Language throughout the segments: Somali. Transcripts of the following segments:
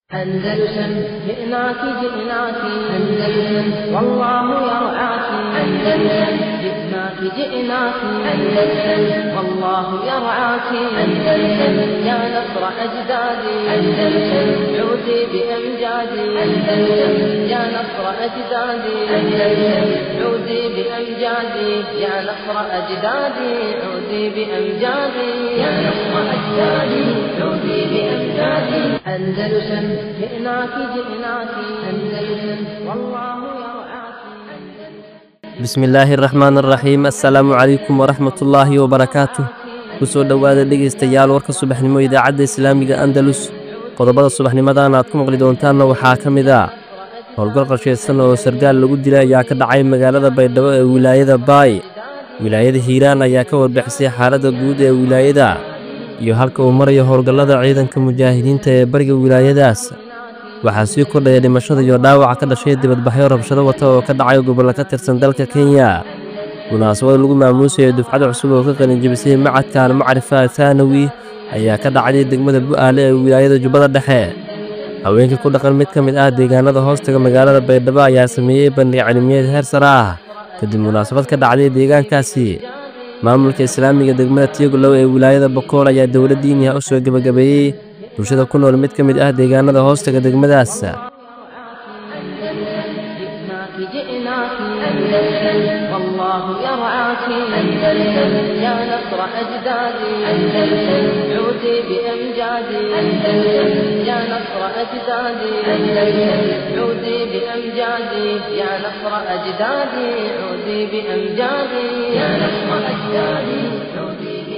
أندلسن جئناك جئناك أندلسن والله يرعاك أندلسن جئناك جئناك أندلسن والله يرعاك أندلسن يا نصر أجدادي أندلسن عودي بأمجادي أندلسن يا نصر أجدادي أندلسن عودي بأمجادي يا نصر أجدادي عودي بأمجادي يا نصر أجدادي عودي بأمجادي أندلسن جئناك جئناك أندلسن والله يرعاك bismi illaahi araxmaan araxiim assalaamu calaykum waraxmatullaahi wabarakaatuh ku soo dhowaada dhegaystayaal warka subaxnimo idaacadda islaamiga andalus qodobada subaxnimadan aad ku maqli doontaanna waxaa ka mid ah howlgal qorshaysan oo sargaal lagu dilay ayaa ka dhacay magaalada baydhabo ee wilaayada baay wilaayada hiiraan ayaa ka warbixisay xaaladda guud ee wilaayada iyo halka uu marayo howlgallada ciidanka mujaahidiinta ee bariga wilaayadaas waxaa sii kordhaya dhimashada iyo dhaawaca ka dhashay dibadbaxyo rabshado wata oo ka dhacay gobollo ka tirsan dalka kenya munaasabad lagu maamuusayo dufcad cusub oo ka qalinjibisay macadka almacrifa thaanawi ayaa ka dhacday degmada bu'aale ee wilaayada jubbada dhexe haweenka ku dhaqan mid ka mid ah deegaanada hoostaga magaalada baydhabo ayaa sameeyey bandhig cilmiyeed heer sare ah kadib munaasabad ka dhacday deegaankaasi maamulka islaamiga degmada tiyogolow ee wilaayada bokool ayaa dowla diiniha u soo gebagabeeyey bulshada ku nool mid ka mid ah deegaanada hoostaga degmadaas جئناك جئناك أندلسن والله يرعاك أندلسن يا نصر أجدادي أندلسن عودي بأمجادي أندلسن يا نصر أجدادي أندلسن عودي بأمجادي يا نصر أجدادي عودي بأمجادي يا نصر أجدادي عودي بأمجادي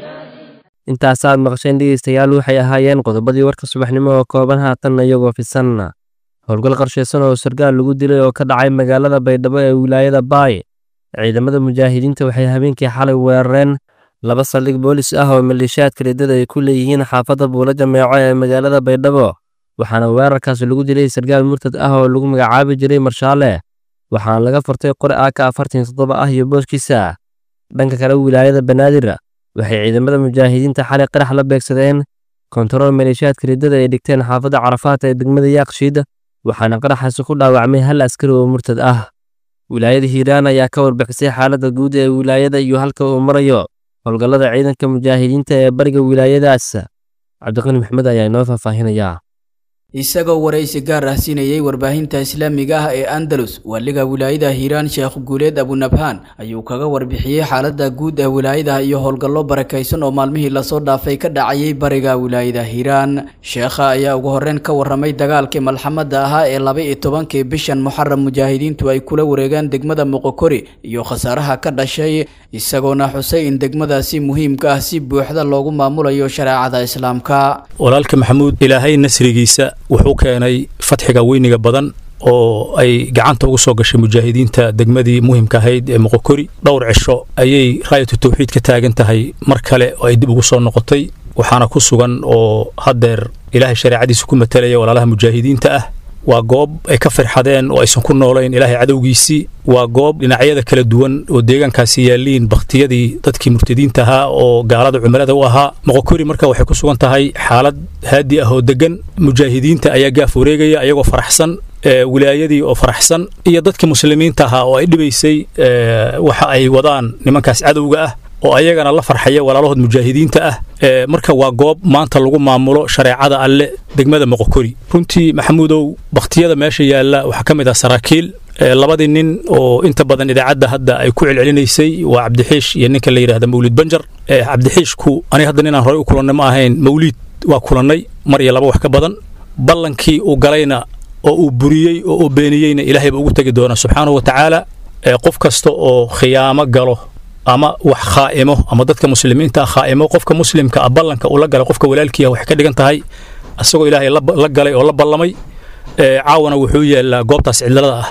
intaasaad maqasheen dhegaystayaal waxay ahaayeen qodobadii warka subaxnimo oo kooban haatanna iyagoo fisan howlgal qarshaysan oo sargaal lagu dilay oo ka dhacay magaalada baydhabo ee wilaayada baay ciidamada mujaahidiinta waxay habeenkii xalay weerareen laba saldhig boolis ah oo maleeshiyaadka riddada ay ku leeyihiin xaafadda buula jameeco ee magaalada baydhabo waxaana weerarkaas lagu dilay sargaal murtad ah oo lagu magacaabi jiray marshaale waxaana laga furtay qori aaka afartan toddoba ah iyo booskiisa dhanka kale wilaayada banaadir waxay ciidamada mujaahidiinta xalay qarax la beegsadeen kontarool maleeshiyaadka riddada ay dhigteen xaafadda carafaat ee degmada yaaqshiid waxaana qaraxaasi ku dhaawacmay hal askari oo murtad ah wilaayada hiiraan ayaa ka warbixisay xaaladda guud ee wilaayada iyo halka uu marayo howlgallada ciidanka mujaahidiinta ee bariga wilaayadaas cabdiqani maxmed ayaa inoo faahfaahinayaa isagoo waraysi gaar ah siinayey warbaahinta islaamiga ah ee andalus waaliga wilaayada hiiraan sheekh guuleed abunabhaan ayuu kaga warbixiyey xaalada guud ee wilaayada iyo howlgallo barakaysan oo maalmihii lasoo dhaafay ka dhacayay bariga wilaayada hiiraan sheekha ayaa ugu horreyn ka warramay dagaalkii malxamada ahaa ee laba iyo tobankii bishan muxaram mujaahidiintu ay kula wareegaan degmada moqokori iyo khasaaraha ka dhashay isagoona xusay in degmadaasi muhiimka ah si buuxda loogu maamulayo shareecada islaamka walaalka maxamuud ilaahay nasrigiisa wuxuu keenay fatxiga weyniga badan oo ay gacanta ugu soo gashay mujaahidiinta degmadii muhimka ahayd ee moqokori dhowr cisho ayay raayatu tawxiid ka taagan tahay mar kale oo ay dib ugu soo noqotay waxaana ku sugan oo haddeer ilaahay shareecadiisa ku matalaya walaalaha mujaahidiinta ah waa goob ay ka firxadeen oo aysan ku noolayn ilaahay cadowgiisii waa goob dhinacyada kala duwan oo deegaankaasi yaalliin bakhtiyadii dadkii murtadiinta ahaa oo gaalada cumilada u ahaa moqokori marka waxay ku sugan tahay xaalad haadi ah oo deggan mujaahidiinta ayaa gaaf wareegaya ayagoo faraxsan wilaayadii oo faraxsan iyo dadkii muslimiinta ahaa oo ay dhibaysay waxa ay wadaan nimankaas cadowga ah oo ayagana la farxaya walaalahood mujaahidiinta ah marka waa goob maanta lagu maamulo shareecada alle degmada moqokori runtii maxamuudow bakhtiyada meesha yaalla waxaa ka mid ah saraakiil labadii nin oo inta badan idaacadda hadda ay ku celcelinaysay waa cabdixiish iyo ninka la yidhahda mawlid banjar cabdixiishku aniga hadda ninaan horey u kulannay ma ahayn mawliid waa kulannay mar iyo laba wax ka badan ballankii uu galayna oo uu buriyey oo uu beeniyeyna ilaahay ba ugu tegi doona subxaanahu wa tacaala qof kasta oo khiyaamo galo ama wax khaa'imo ama dadka muslimiinta ah khaa'imo qofka muslimka ah ballanka uu la galay qofka walaalkiiah waxay ka dhigan tahay asagoo ilaahay la galay oo la ballamay caawana wuxuu yaallaa goobtaas cidlada ah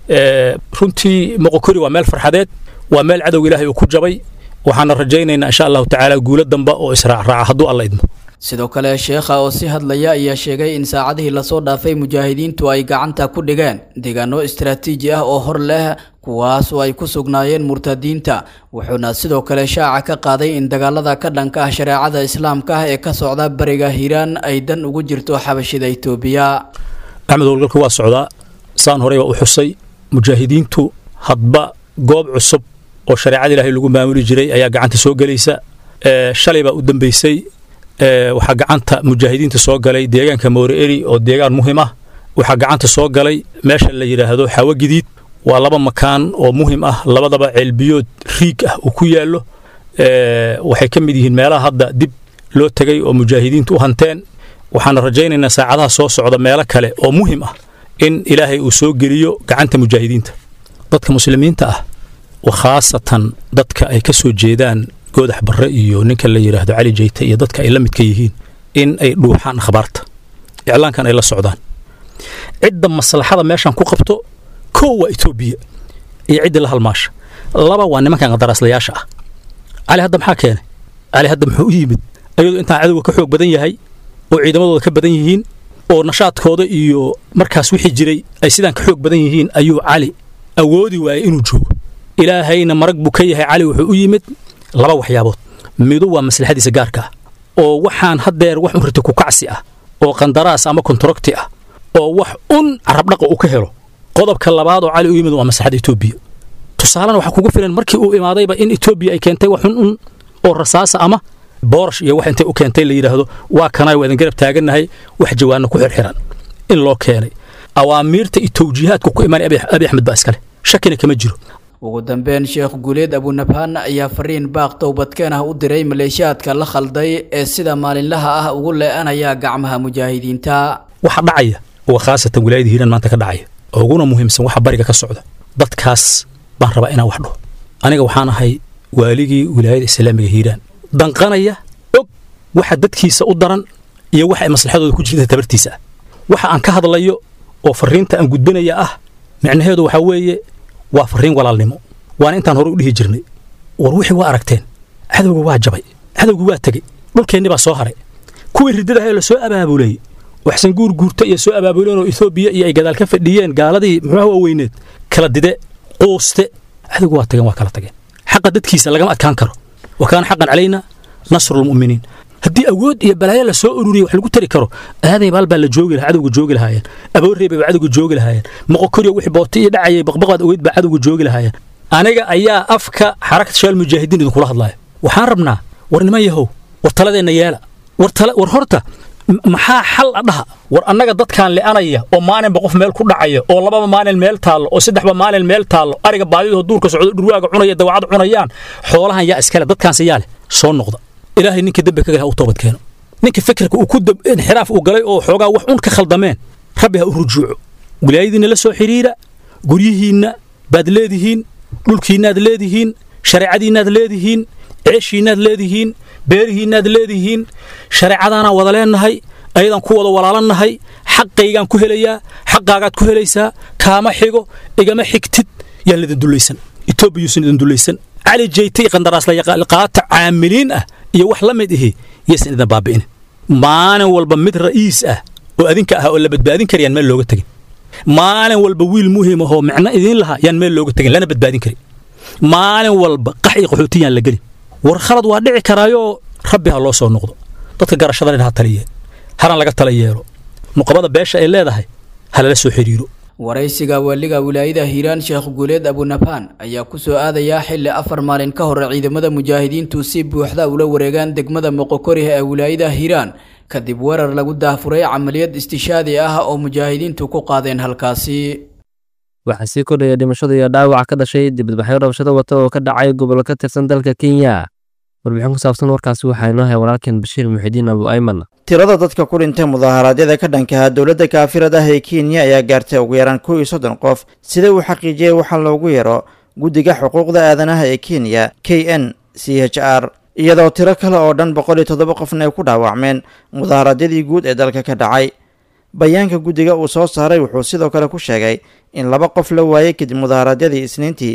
runtii moqokori waa meel farxadeed waa meel cadowga ilaahay uu ku jabay waxaana rajaynaynaa insha allahu tacaala guulo damba oo israacraaca hadduu alla idmo sidoo kale sheekha oo si hadlaya ayaa sheegay in saacadihii lasoo dhaafay mujaahidiintu ay gacanta ku dhigeen deegaano istaraatiiji ah oo hor leh kuwaas oo ay ku sugnaayeen murtadiinta wuxuuna sidoo kale shaaca ka qaaday in dagaalada ka dhanka ah shareecada islaamka ah ee ka socda bariga hiiraan ay dan ugu jirto xabashida itoobiya axmed howlgalka waa socdaa saan horey baa u xusay mujaahidiintu hadba goob cusub oo shareecada ilaahay lagu maamuli jiray ayaa gacanta soo gelaysa shalay baa u dambeysay waxaa gacanta mujaahidiinta soo galay deegaanka moore-eri oo deegaan muhim ah waxaa gacanta soo galay meesha la yidhaahdo xawo gidiid waa laba makaan oo muhim ah labadaba ceelbiyood riig ah uu ku yaallo waxay ka mid yihiin meelaha hadda dib loo tegay oo mujaahidiintu u hanteen waxaana rajaynaynaa saacadaha soo socda meelo kale oo muhim ah in ilaahay uu soo geliyo gacanta mujaahidiinta dadka muslimiinta ah khaasatan dadka ay ka soo jeedaan goodax barre iyo ninka la yidhaahdo cali jeyte iyo dadka ay la midka yihiin in ay dhuuxaan akhbaarta iclaankan ay la socdaan cidda maslaxada meeshan ku qabto kow waa etoobiya iyo ciddii la halmaasha laba waa nimankan qadaraaslayaasha ah cali hadda maxaa keenay cali hadda muxuu u yimid ayadoo intaan cadowga ka xoog badan yahay oo ciidamadooda ka badan yihiin oo nashaadkooda iyo markaas wixii jiray ay sidaan ka xoog badan yihiin ayuu cali awoodi waayey inuu joogo ilaahayna marag buu ka yahay cali wuxuu u yimid laba waxyaabood midu waa maslaxadiisa gaarka ah oo waxaan haddeer wax un riti ku kacsi ah oo qandaraas ama kontarogti ah oo wax un carabdhaqa uu ka helo qodobka labaad oo cali u yimid waa maslaxadda etoobiya tusaalena waxaa kugu filan markii uu imaadayba in etoobiya ay keentay wax un un oo rasaasa ama boorash iyo wax intay u keentay la yidhaahdo waa kanay waa idin garab taagannahay wax jawaanna ku xirxiran in loo keenay awaamiirta iyo tawjiihaadku ku imaanay abi axmed baa iskale shakina kama jiro ugu dambeyn sheekh guuleed abunabhaan ayaa fariin baaq towbadkeen ah u diray maleeshiyaadka la khalday ee sida maalinlaha ah ugu lee'anaya gacmaha mujaahidiinta waxa dhacaya waa khaasatan wilaayada hiiraan maanta ka dhacaya oo uguna muhiimsan waxa bariga ka socda dadkaas baan rabaa inaan wax dhaho aniga waxaan ahay waaligii wilaayada islaamiga hiiraan danqanaya og waxa dadkiisa u daran iyo waxa ay maslaxadooda ku jirta tabartiisa ah waxa aan ka hadlayo oo fariinta aan gudbinaya ah micnaheedu waxaa weeye waa fariin walaalnimo waana intaan hore u dhihi jirnay war wixii waa aragteen cadowga waa jabay cadowga waa tegey dhulkeenni baa soo haray kuwii riddadaha la soo abaabulayey waxsan guur guurta iyo soo abaabuleen oo etoobiya iyo ay gadaal ka fadhiyeen gaaladii muxuuha waaweyneed kala dide quuste cadowga waa tageen waa kala tageen xaqa dadkiisa lagama adkaan karo wa kaana xaqan calayna nasrulmu'miniin haddii awood iyo balaayo la soo ururiya wax lagu tari karo aaday baal baa la joogi lahaa cadowga joogi lahaayeen aboorreebay baa cadowga joogi lahaayeen moqokoriyo wixii booti iyo dhacayay baqbaqaad ogeyd baa cadowga joogi lahaayeen aniga ayaa afka xarakat shaal mujaahidiin idinkula hadlaaya waxaan rabnaa war niman yahow war taladeenna yeela war tala war horta maxaa xal a dhaha war annaga dadkaan li'anaya oo maalinba qof meel ku dhacaya oo lababa maalin meel taallo oo saddexba maalin meel taallo ariga baadidoo duurka socdo dhurwaaga cunaya dawacad cunayaan xoolahan yaa iskale dadkaanse yaa leh soo noqda ilaahay ninka dembi ka galay ha u toobad keeno ninka fikirka uu ku inxiraaf uu galay oo xoogaa wax un ka khaldameen rabbi ha u rujuuco wilaayadiinna la soo xidhiira guryihiinna baad leedihiin dhulkiinnaad leedihiin shareecadiinnaad leedihiin ceeshiinnaad leedihiin beerihiinnaad leedihiin shareecadaanaan wada leennahay ayadaan ku wada walaalannahay xaqaygaan ku helayaa xaqaagaad ku helaysaa kaama xigo igama xigtid yaan lidin dullaysan etoobiyuusan idin dullaysan cali jeytay qandaraasliqaata caamiliin ah iyo wax la mid ihi yaysan idin baabi'inin maalin walba mid ra'iis ah oo adinka ah oo la badbaadin karayaan meel looga tegin maalin walba wiil muhiim ahoo micno idiin lahaa yaan meel looga tegin lana badbaadin karin maalin walba qax iyo qaxootiyaan la gelin war khalad waa dhici karaayoo rabbi ha loo soo noqdo dadka garashadana ha taliyeen hana laga tala yeelo nuqabada beesha ay leedahay ha lala soo xidhiiro waraysiga waaliga wilaayada hiiraan sheekh guuleed abunabhaan ayaa ku soo aadayaa xilli afar maalin ka hor ciidamada mujaahidiintu si buuxda ula wareegaan degmada moqokoriha ee wilaayada hiiraan kadib weerar lagu daafuray camaliyad istishaadi ah oo mujaahidiintu ku qaadeen halkaasi waxaa sii kordhaya dhimashada iyo dhaawaca ka dhashay dibadbaxyo rabshado wata oo ka dhacay gobolo ka tirsan dalka kenya warbixin ku saabsan warkaasi waxaa inoo hay walaalkeen bashiir muxidiin abu ayman tirada dadka ku dhintay mudaharaadyada ka dhankaha dowladda kaafirad ah ee kenya ayaa gaartay ugu yaraan kow iyo soddon qof sida uu xaqiijiyey waxaa loogu yaro guddiga xuquuqda aadanaha ee kenya k n c h r iyadoo tiro kale oo dhan boqol iyo toddoba qofna ay ku dhaawacmeen mudaharaadyadii guud ee dalka ka dhacay bayaanka guddiga uu soo saaray wuxuu sidoo kale ku sheegay in laba qof la waayey kadib mudaharaadyadii isniintii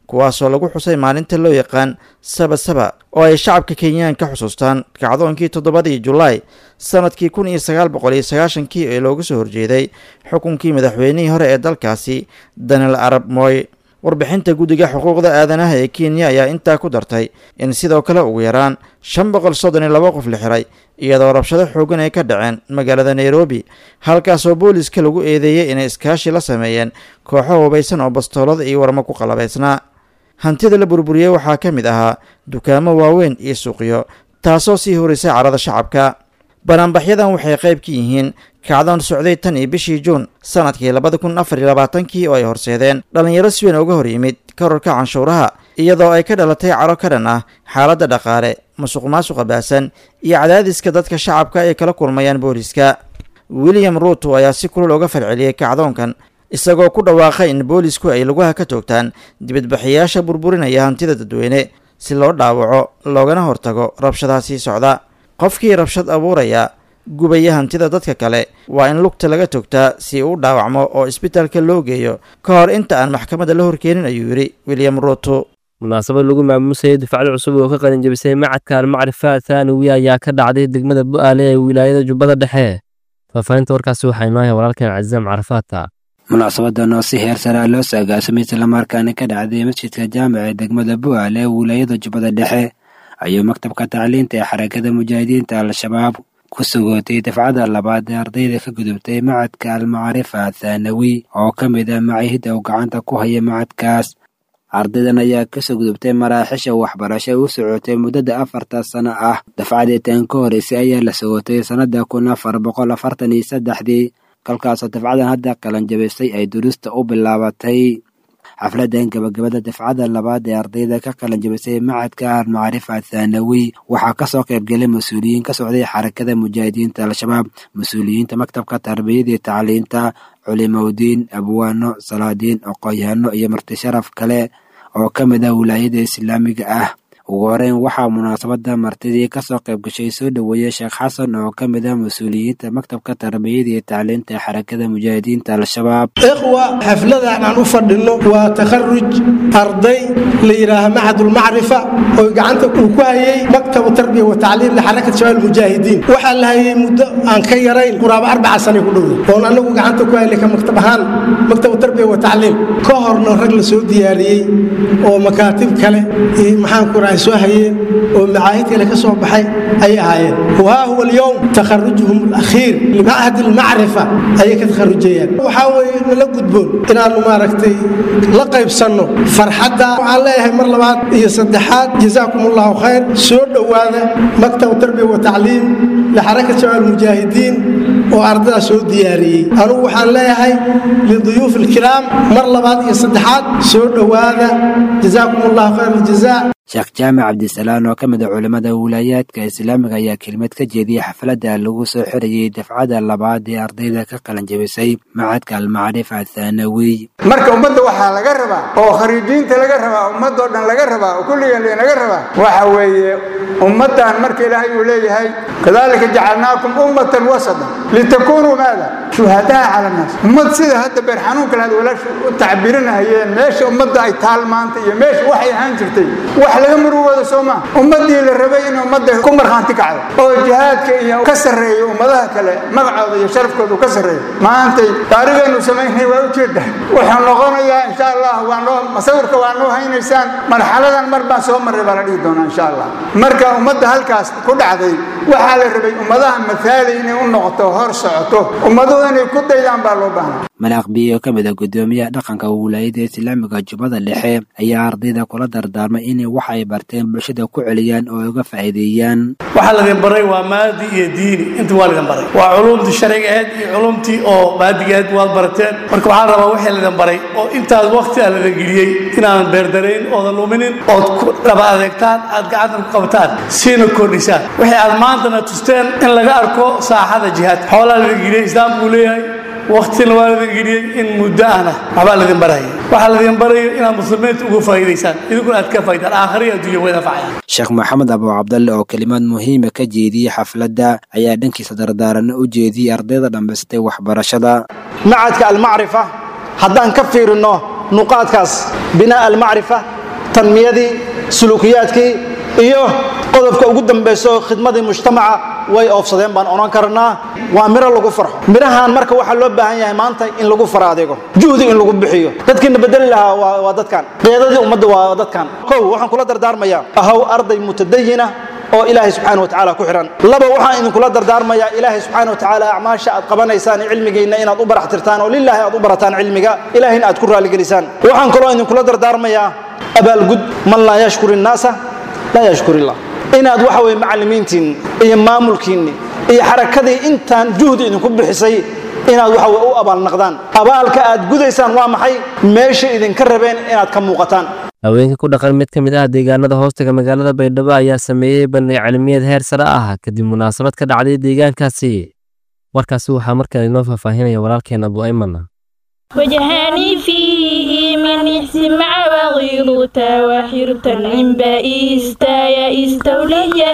kuwaasoo lagu xusay maalinta loo yaqaan saba saba oo ay shacabka kenyaan ka xusuustaan kacdoonkii toddobadii julaay sanadkii kun iyo sagaal boqol iyo sagaashankii ee looga soo horjeeday xukunkii madaxweynihii hore ee dalkaasi daniel arab moy warbixinta guddiga xuquuqda aadanaha ee kenya ayaa intaa ku dartay in sidoo kale ugu yaraan shan boqol soddon iyo laba qof la xiray iyadoo rabshado xoogan ay ka dhaceen magaalada nairobi halkaasoo booliska lagu eedeeyey inay iskaashi la sameeyeen kooxo hubaysan oo bastoolada iyo warmo ku qalabaysnaa hantida la burburiyey waxaa ka mid ahaa dukaamo waaweyn iyo suuqyo taasoo sii horisay carada shacabka banaanbaxyadan waxay qayb ka yihiin kacdoon socday tan iyo bishii juun sanadkii labada kun afar iyo labaatankii oo ay horseedeen dhallinyaro si weyn uga hor yimid kororka canshuuraha iyadoo ay ka dhalatay caro ka dhan ah xaaladda dhaqaale musuq maasuqa baasan iyo cadaadiska dadka shacabka ay kala kulmayaan booliska william ruuto ayaa si kulul uga falceliyey kacdoonkan isagoo ku dhawaaqay in boolisku ay lugaha ka toogtaan dibadbaxayaasha burburinaya hantida dadweyne si loo dhaawaco loogana hortago rabshadaha sii socda qofkii rabshad abuuraya gubaya hantida dadka kale waa in lugta laga togtaa si uu dhaawacmo oo isbitaalka loo geeyo ka hor inta aan maxkamadda la horkeenin ayuu yidhi william ruuto munaasabad lagu maamuusayay dufcad cusub oo ka qalin jabisay macadka almacrifa thanawi ayaa ka dhacday degmada bu'aale ee wilaayada jubbada dhexe faahfaahinta warkaasi waxaa inoohay walaalkeen cazaam carafaata munaasabadan oo si heer saraa loo saagaasamay islamarkaana ka dhacday masjidka jaamica ee degmada bu'aale ee wilaayada jubbada dhexe ayuu maktabka tacliinta ee xarakada mujaahidiinta al-shabaab ku sugootay dafcada labaad ee ardayda ka gudubtay macadka almacrifa thanawi oo ka mid ah macaahidda uu gacanta ku haya macadkaas ardaydan ayaa kasoo gudubtay maraaxisha waxbarasho u socotay muddada afarta sano ah dafcadii tan ka horeysay ayaa la sugotay sannada kun afar boqol afartan iyo saddexdii kolkaasoo dafcadan hadda qalanjabisay ay durusta u bilaabatay xafladan gabagabada dafcada labaad ee ardayda ka qalanjabisay macadka almacrifa thanawi waxaa kasoo qaybgelay mas-uuliyiin ka socday xarakada mujaahidiinta al-shabaab mas-uuliyiinta maktabka tarbiyada iyo tacliinta culimowdiin abwaano salaadiin aqoon-yahano iyo marti sharaf kale oo ka mid ah wilaayada islaamiga ah ugu horeyn waxaa munaasabada martidii kasoo qayb gashay soo dhoweeyey sheekh xasan oo ka mid ah mas-uuliyiinta maktabka tarbiyada iyo tacliinta ee xarakada mujaahidiinta al-shabaab ikhwa xafladan aan u fadhino waa takharuj arday la yidhaaha macadulmacrifa oo gacanta uu ku hayay maktabu tarbiya wa tacliim lixarakat shabaab mujaahidiin waxaa la hayay muddo aan ka yarayn quraabo arbaca sanay ku dhowday oon anagu gacanta ku haynay ka maktab ahaan maktabu tarbiya wa tacliim ka horna rag la soo diyaariyey oo makaatib kale iyo maxaan ku rahay soo hayeen oo macaahid kale ka soo baxay ayay ahaayeen wahaa huwa alyowm takharujuhum alakhiir limachad almacrifa ayay ka takharujayaan waxaa weeye nala gudboon inaannu maaragtay la qaybsanno farxadda waxaan leeyahay mar labaad iyo saddexaad jazaakum allahu khayr soo dhowaada maktab tarbiya wa tacliim lixarakat shabaab almujaahidiin oo ardadaa soo diyaariyey anugu waxaan leeyahay liduyuuf alkiraam mar labaad iyo saddexaad soo dhowaada jazaakum allahu khayr aljazaa sheekh jaamac cabdisalaan oo ka mid a culimmada wilaayaadka islaamiga ayaa kelmad ka jeediyey xafladda lagu soo xirayey dafcada labaad ee ardayda ka qalanjabisay macadka almacrifa thanawiy marka ummadda waxaa laga rabaa oo khariijiinta laga rabaa ummadoo dhan laga rabaa oo kulligeen lanaga rabaa waxa weeye ummaddan marka ilaahay uu leeyahay kadalika jacalnaakum ummatan wasatan litakunuu maada shuhadaa cala annaas ummad sida hadda beer xanuunka lahaad walaashu u tacbirinahayeen meesha ummadda ay taal maanta iyo meesha waxay ahaan jirtay wax laga murugooda soo maa ummaddii la rabay in ummadda ku markhaanti kacdo oo jihaadka iyo ka sarreeyo ummadaha kale magacooda iyo sharafkooda ka sarreeyo maantay taarikhaynu samaynay waa ujeedda wuxuu noqonayaa insha allah waa noo masawirka waa noo haynaysaan marxaladan mar baan soo marray baa la dhihi doonaa insha allah marka ummadda halkaas ku dhacday waxaa la rabay ummadaha mathaali inay u noqoto hor socoto ummaduhu inay ku daydaan baa loo baahnaa malaaq biyo ka mid a guddoomiyaha dhaqanka wilaayada islaamiga jubbada dhexe ayaa ardayda kula dardaarmay inay wax ay barteen bulshada ku celiyaan oo uga faa'iideeyaan waxaa ladin baray waa maadi iyo diini inta waa ladin baray waa culumtii sharciga ahayd iyo culumtii oo maadiga ahayd waad barateen marka waxaan rabaa wixii ladin baray oo intaas waqti aa ladin geliyey inaadan beerdarayn oodan luminin ood ku dhaba adeegtaan aad gacanta ku qabataan siina kordhisaan wixii aad maantana tusteen in laga arko saaxada jihaadka xoolaa ladin geliyey islaamku uu leeyahay waktina waa ladin geliyey in muddo ahna waxbaa ladin baraya waxaa ladin barayo inaad muslimiinta uga faa'iidaysaan idinkuna aad ka faa'idaan aakhiriya adduunya way nafacayaan sheekh maxamed abu cabdalle oo kelimad muhiima ka jeediyey xafladda ayaa dhankiisa dardaaranno u jeediyey ardayda dhammaystay waxbarashada macadka almacrifa haddaan ka fiirinno nuqaadkaas binaa almacrifa tanmiyadii suluukiyaadkii iyo qodobka ugu dambayso khidmadii mujtamaca way oofsadeen baan odhan karnaa waa miro lagu farxo mirahan marka waxaa loo baahan yahay maanta in lagu fara adeego juhdi in lagu bixiyo dadkiina bedeli lahaa waa waa dadkan qeedadii ummadda waa dadkan kow waxaan kula dardaarmayaa ahaw arday mutadayina oo ilaahay subxaana watacaala ku xihan laba waxaan idinkula dardaarmayaa ilaahay subxaana watacaala acmaasha aad qabanaysaan cilmigiinna inaad u barax tirtaan oo lilaahi aad u barataan cilmiga ilaahayna aad ku raaligelisaan waxaan kaloo idinkula dardaarmayaa abaalgud man laa yashkur innaasa laa yashkur illah inaad waxa weye macallimiintiinni iyo maamulkiinni iyo xarakadii intaan juhdi idinku bixisay inaad waxa weye u abaalnaqdaan abaalka aad gudaysaan waa maxay meesha idinka rabeen inaad ka muuqataan haweenka ku dhaqan mid ka mid ah deegaanada hoostaga magaalada baydhabo ayaa sameeyey bandhig cilmiyeed heer sare ah kadib munaasabad ka dhacday deegaankaasi warkaasi waxaa markaa inoo faahfaahinaya walaalkeen abu ayman وجهاني فيه من اسمع وغيرتا وحرتا عمبا إستايا استولي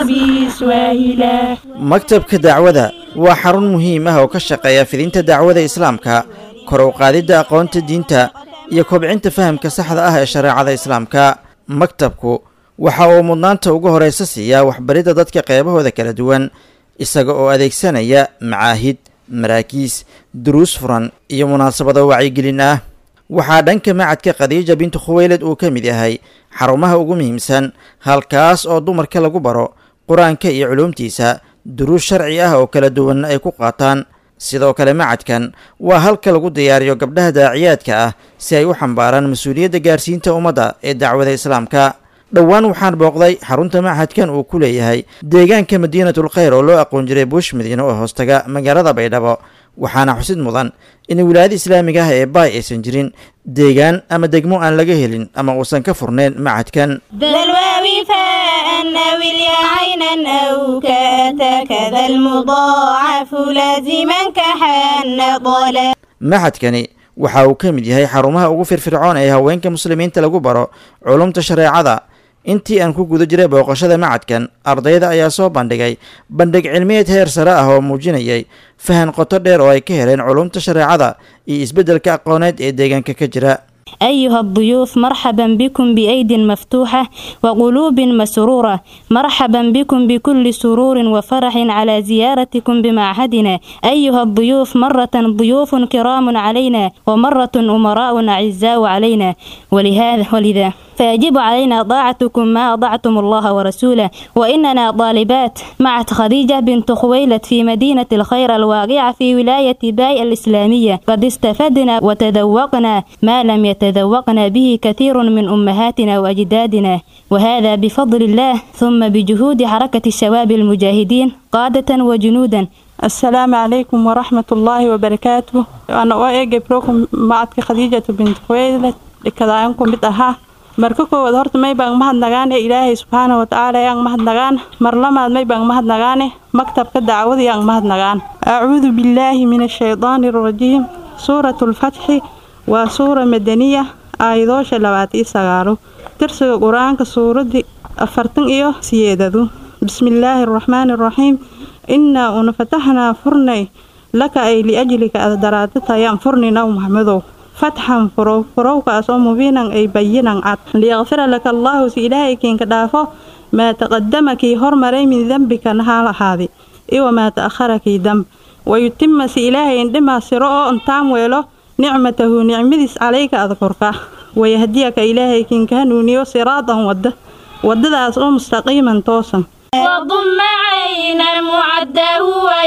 بسواهلا maktabka dacwada waa xarun muhiim ah oo ka shaqeeya fidinta dacwada islaamka kor u qaadidda aqoonta diinta iyo kobcinta fahamka saxda ah ee shareecada islaamka maktabku waxa uu mudnaanta ugu horaysa siiyaa waxbaridda dadka qeybahooda kala duwan isaga oo adeegsanaya macaahid maraakiis duruus furan iyo munaasabado wacyigelin ah waxaa dhanka macadka khadiija bintu khuweyled uu ka mid yahay xarumaha ugu muhiimsan halkaas oo dumarka lagu baro qur-aanka iyo culuumtiisa duruus sharci ah oo kala duwanna ay ku qaataan sidoo kale macadkan waa halka lagu diyaariyo gabdhaha daaciyaadka ah si ay u xambaaraan mas-uuliyadda gaarsiinta ummadda ee dacwada islaamka dhowaan waxaan booqday xarunta machadkan uu ku leeyahay deegaanka madiinatul khayr oo loo aqoon jiray buush madiine oo hoostaga magaalada baydhabo waxaana xusid mudan in wilaayada islaamiga ah ee baay aysan jirin deegaan ama degmo aan laga helin ama uusan ka furnayn machadkan ذا الواو فاء أو اليا عينا أو كأتى كذا المضاعف لازما كحن ضلا machadkani waxa uu ka mid yahay xarumaha ugu firfircoon ee haweenka muslimiinta lagu baro culumta shareecada intii aan ku guda jiray booqashada macadkan ardayda ayaa soo bandhigay bandhig cilmiyeed heer sare ah oo muujinayay fahan qoto dheer oo ay ka heleen culumta shareecada iyo isbeddelka aqooneed ee deegaanka ka jira أيها الضيوف مرحبا بكم بأيد مفتوحة وقلوب مسرورة مرحبا بكم بكل سرور وفرح على زيارتكم بمعهدنا أيها الضيوف مرة ضيوف كرام علينا ومرة أمراء أعزاء علينا ولهذا ولذا فيجب علينا طاعتكم ما أطعتم الله ورسوله وإننا طالبات مع خديجة بنت خويلد في مدينة الخير الواقعة في ولاية باي الإسلامية قد استفدنا وتذوقنا ما لم يتذوقنا به كثير من أمهاتنا وأجدادنا وهذا بفضل الله ثم بجهود حركة الشباب المجاهدين قادة وجنودا السلام عليكم ورحمة الله وبركاته أنا أوجب لكم معك خديجة بنت خويلد لكذاكم بتأها marka koowaad horta may baan mahadnagaane ilaahay subxaana watacaala yaan mahadnagaan mar lamaad may baan mahadnagaane maktabka dacwada yaan mahadnagaan acuudu billaahi min ashaydaani arajiim suuratu lfatxi waa suura madaniya aayadoosha labaatan iyo sagaalo tirsiga qur-aanka suuradii afartan iyo siyeedadu bismillaahi araxmaani araxiim innaa una fataxnaa furnay laka ay liajlika adaraaditayaan furni naw maxmedow fatxan furow furowkaas oo mubiinan ay bayinan cad liyaqfira laka allaahu si ilaahay kiinka dhaafo maa taqadama kii hormaray min dembika nahaa ahaadi iwa maa ta'ahara kii damb wayutima si ilaahay indhimaa siro oo intaan weelo nicmatahu nicmadiis calayka ada korka wayahdiyaka ilaahay kiinka hanuuniyo siraadan wadda waddadaas oo mustaqiiman toosan وضم عينا معده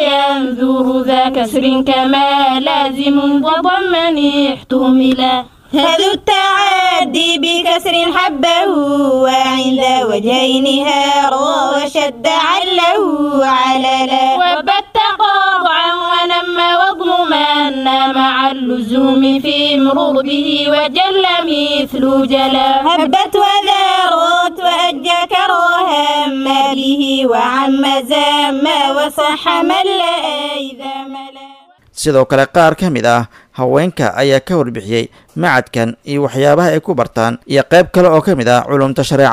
وينذر ذا كسر كما لازم وضمن احتملا هذا التعدي بكسر حبه وعند وجهين هارا وشد عله عللا وبت قاطعا ونم وضمن مع اللزوم في مرور به وجل مثل جلا هبت وذارت وأجى كراها ما به وعم زام وصح من لا إذا ملا sidoo kale qaar ka mid ah haweenka ayaa ka warbixiyey macadkan iyo waxyaabaha ay ku bartaan iyo qayb kale oo ka mid ah culumta shareecada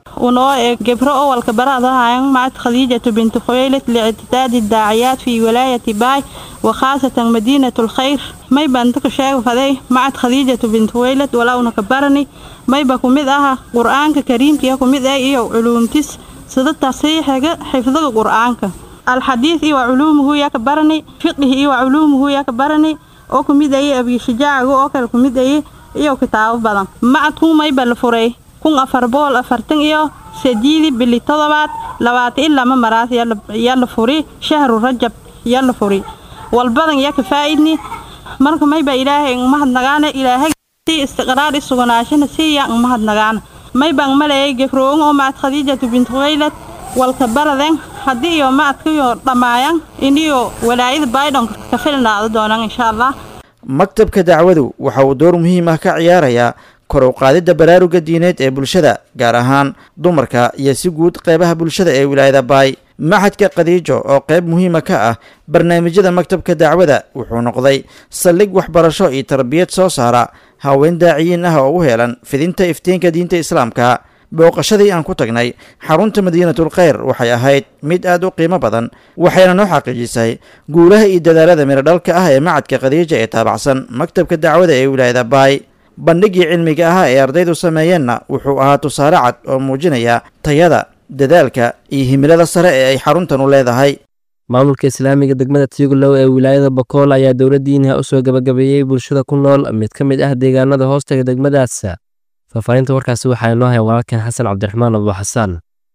ونوع جبر أول كبرها مع خديجة بنت خويلد لاعتداد الداعيات في ولاية باي وخاصة مدينة الخير ما يبقى أنتك شايف فذي مع خديجة بنت خويلد ولا نكبرني ما يبقى كمدها قرآن كريم كي كمدها إيه علوم تس سيدة تصحيح حفظ القرآن الحديث إيه وعلومه يكبرني فقه إيه وعلومه يكبرني oo kumid ayay abiyashajaaciga oo kale kumid ayay iyo kitaabo badan macadkuu mayba la furay kun afar boqol afartan iyo sideedii bili todobaad labaatan ilaa ma maraas yaa la furi shahru rajab yaa la furi walbadan yaa ka faa'idni marka mayba ilaahay mahadnagaana ilaahay si istiqraar i suganaashana siiya mahadnagaana maybaan malayay gefroogan oo macad khadiijatu bint khuwaylad walka baraden haddii iyo macadkiyo dhammaayan iniyo walaayada baydhon ka filnaado doonaan insha allah maktabka dacwadu waxa uu door muhiim ah ka ciyaarayaa kor u qaadidda baraaruga diineed ee bulshada gaar ahaan dumarka iyo si guud qeybaha bulshada ee wilaayada baay maxadka khadiijo oo qayb muhiima ka ah barnaamijyada maktabka dacwada wuxuu noqday saldhig waxbarasho iyo tarbiyad soo saara haween daaciyiin ah oo u heelan fidinta iftiinka diinta islaamka booqashadii aan ku tagnay xarunta madiinatul kheyr waxay ahayd mid aad u qiimo badan waxayna noo xaqiijisay guulaha iyo dadaalada miradhalka ah ee macadka khadiija ee taabacsan maktabka dacwada ee wilaayada baay bandhigii cilmiga ahaa ee ardaydu sameeyeenna wuxuu ahaa tusaale cad oo muujinaya tayada dadaalka iyo himilada sare ee ay xaruntan u leedahay maamulka islaamiga degmada tiigolow ee wilaayada bakool ayaa dowladdiiniha u soo gabagabeeyey bulshada ku nool mid ka mid ah deegaanada hoostaga degmadaas faahfaahinta warkaasi waxaa inoo haya walaalkan xasan cabdiraxmaan abu xasaan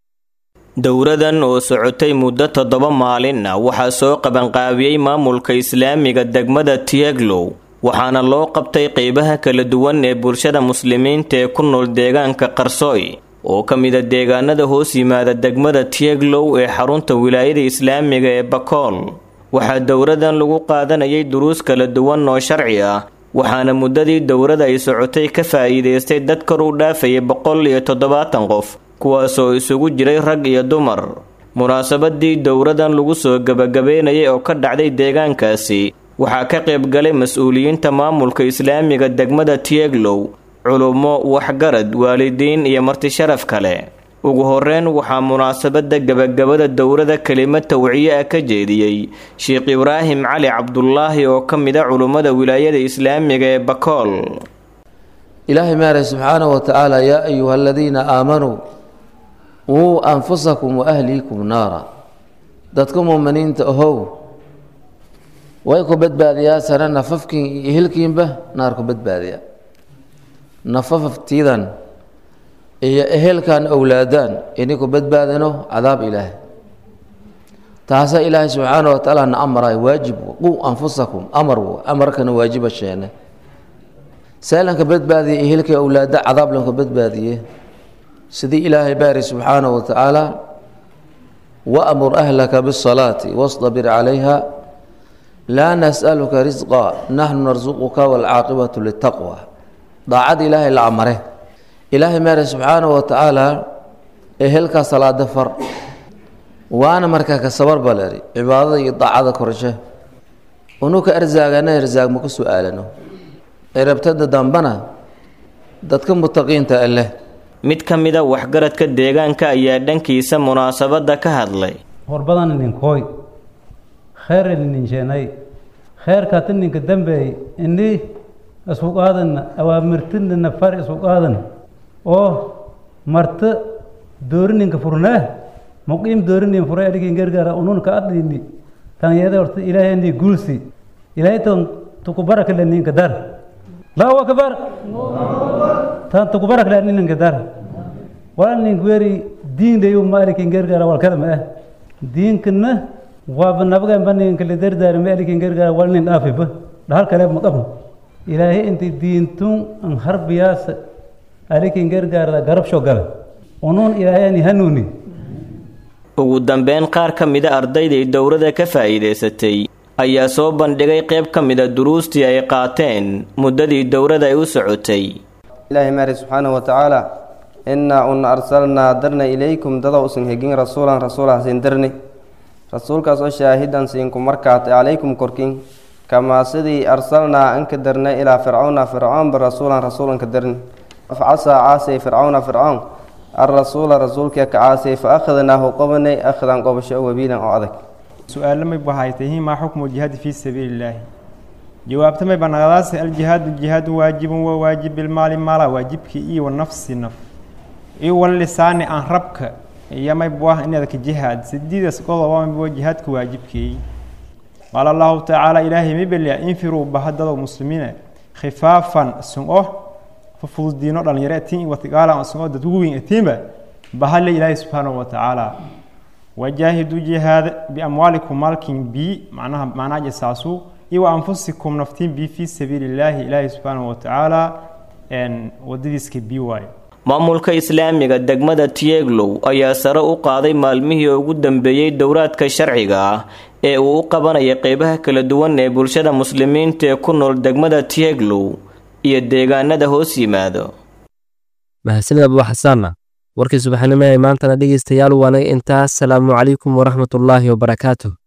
dowradan oo socotay muddo toddoba maalin ah waxaa soo qabanqaabiyey maamulka islaamiga degmada tieglow waxaana loo qabtay qeybaha kala duwan ee bulshada muslimiinta ee ku nool deegaanka qarsooy oo ka mida deegaanada hoos yimaada degmada tieglow ee xarunta wilaayada islaamiga ee bakool waxaa dowradan lagu qaadanayay duruus kala duwan oo sharci ah waxaana muddadii dowrada ay socotay ka faa'iidaystay dad kor u dhaafaya boqol iyo toddobaatan qof kuwaasoo isugu jiray rag iyo dumar munaasabadii dowradan lagu soo gebagabeynayay oo ka dhacday deegaankaasi waxaa ka qayb galay mas-uuliyiinta maamulka islaamiga degmada tieglow culummo waxgarad waalidiin iyo martisharaf kale ugu horeyn waxaa munaasabada gebagabada dowrada kelimad tawciye ah ka jeediyey sheekh ibraahim cali cabdulaahi oo ka mid a culummada wilaayada islaamiga ee bakool ilaahay maarey subxaanahu wa tacaala yaa ayuha aladiina aamanuu wuu anfusakum wa ahliikum naara dadka muuminiinta ahow way ku badbaadiyaa sare nafafkiin iyo hilkiinba naar ku badbaadiya nafafaftiidan iyo ehelkan owlaadaan ini ku badbaadano cadaab ilaahay taasa ilaahay subxaana wa tacaala na amaray waajib qu anfusakum amar amarkana waajiba sheene seelanka badbaadiya ehelka owlaada cadaab lanka badbaadiye sidii ilaahay baari subxaana wa tacaala waamur ahlaka bisalaati wastabir calayha laa nas'aluka risqa naxnu narsuquka waalcaaqibatu litaqwa daacada ilaahay la amare ilaahay maare subxaana wa tacaala ehelkaa salaada far waana markaa ka sabar baleri cibaadada iyo daacada korshe unuka arsaagana arsaag ma ku su-aalano cirabtada dambana dadka mutaqiinta alleh mid ka mida waxgaradka deegaanka ayaa dhankiisa munaasabada ka hadlay horbadan ninkooy kheyr nininsheenay kheyrkaata ninka dambeey ini isku qaadana awaamirtinina far isku qaadan oo marta doorininka furnaa muqiim doorinin fura adhikin gargaara ununka adhini tanyada horta ilaahayni guulsi ilaahay tan tukubara kale ninka dar allahu akbar tan tukubara kale ninka dar wala ninka weri diin dayu maalikin gargaara wal kada ma ah diinkana waaba nabagan baninka le dardaari maalikin gargaara wal nin dhaafiba dhahal kale ma qabno ilaahay inti diintun an harbiyaasa alikin gargaarda garabsho gala unuun ilaahayani hanuuni ugu dambeyn qaar ka mida ardayday dowrada ka faa'iidaysatay ayaa soo bandhigay qayb ka mida duruustii ay qaateen muddadii dowrada ay u socotay ilaahay maari subxaanahu wa tacaala innaa una arsalnaa darna ilaykum dada usan hegin rasuulan rasuulah siin darni rasuulkaas oo shaahidan siinku markaate calaykum korkin kamaa sidii arsalnaa anka darna ilaa fircawna fircoonba rasuulan rasuulanka darni casaa caasay fircawna fircoon alrasuula rasuulka kacaasay fa akhadnaahu qabanay akhdan qobasho wabiilan oo adag su-aalo may bahaytahi maa xukmu jihaadi fii sabiili illaahi jawaabta may banaqdaase aljihaadu jihaadu waajibun waa waajib bilmaali maala waajibkii iyo wanafsi naf iyo wallisaani aan rabka iyo may buah inadka jihaad sidiidas qodoba maybuwa jihaadka waajibkeey qaala allahu tacaala ilaahay mibelya infiruu bahadado muslimiina khifaafan sun-o fufududiino dhalinyaro atiin watigaala sun-o dadku weyn atiinba bahale ilaahay subxaanahu watacaala wajaahiduu jihaada biamwaalikum maalkin bi macnaha macnaha jasaasu iyo wa anfusikum naftiin bi fii sabiili illaahi ilaahay subxaanahu watacaala wadadiiska bi waayo maamulka islaamiga degmada tieglow ayaa sare u qaaday maalmihii ugu dambeeyey dowraadka sharciga ah ee uu u qabanaya qeybaha kala duwan ee bulshada muslimiinta ee ku nool degmada tieglow iyo deegaanada hoos yimaado mahadsanid abu xasaana warkii subaxnimo ee maantana dhegaystayaal waanaga intaas salaamu calaykum waraxmatullaahi wabarakaatuh